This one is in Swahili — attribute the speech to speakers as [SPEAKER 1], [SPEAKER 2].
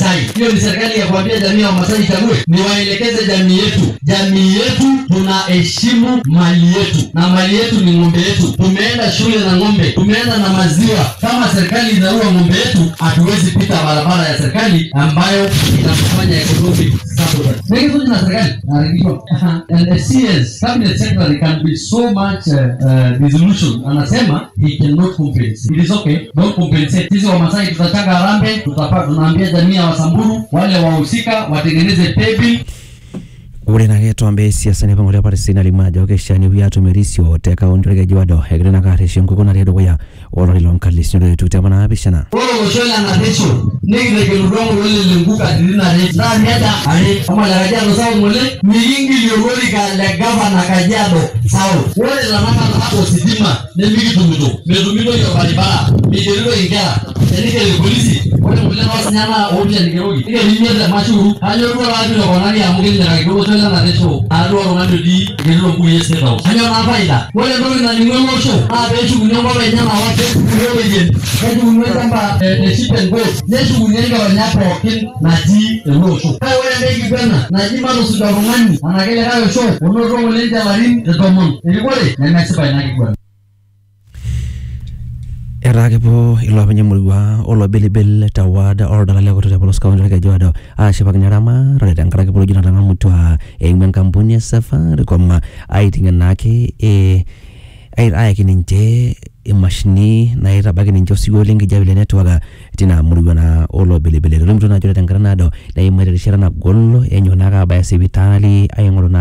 [SPEAKER 1] Wamasai. Hiyo ni serikali ya kuambia jamii ya Wamasai ichague, ni waelekeze jamii yetu. Jamii yetu tunaheshimu mali yetu, na mali yetu ni ng'ombe yetu. Tumeenda shule na ng'ombe, tumeenda na maziwa. Kama serikali inaua ng'ombe yetu, hatuwezi pita barabara ya serikali ambayo inafanya economic sabotage. Mengi tu na serikali narekishwa. And the CS cabinet secretary can be so much uh, uh, resolution, anasema he cannot compensate. It is okay, don't compensate. Sisi Wamasai tutachanga harambee, tutapa tunaambia jamii ya Wasamburu wale wahusika watengeneze pay bill
[SPEAKER 2] ore nake tombe siasa nipang'ole patisini alimu ajo keishaa wia atumirisio te kaunti orkeju odo egira ina kaaresho enkukuo natii dukuya olari loonkalifuni oitu tiapa naapishana
[SPEAKER 1] ore olosho le naresho nikitegelutua ng'ole lenku katitin are naa miata are ama le kajiado sawa ng'ole mikingilie olorika le gavana kajiado sawa ore tanakata ositima nemikitumito metumitoi orbaribara migeritoi inkera tenikeri polisi ore ng'ole noosinyana oopishani keroki nikeri imiet te mashuru kanyo duo taata pilokonari amu kitinyikakaki olosho le naresho aduo oltung'ani otii egerito mbukui e state house kanyo naa faida ore entoki naning'u ele osho naa peeshukuni enkop enye nawa keshukuni oloyen keshukuni olchamba le sheep and goat neshukuni enkeronya pookin natii ele osho kake ore enkae kiguana naji matusuj oltung'ani anake likae osho onoto ng'ole ninche ilarin tomon erikore nemesipa ina kiguana
[SPEAKER 2] etaa kepuo iloopeny emurua olobelibel te ward oldala le kutu te polos kaunti orkeju odo aashipakino eramatare tenkaraki poloji natang'amutua eimu enkampuni e safaricom aiting'en naake eh, ai- ayaki ninche imashini naitabaki ninche osiwuo lenkijape le network tina murua naa olobelibel etolimutuo naa ajo ore tenkata naado neimatie erishata nagol enyo naake abaya sipitali aing'oru naa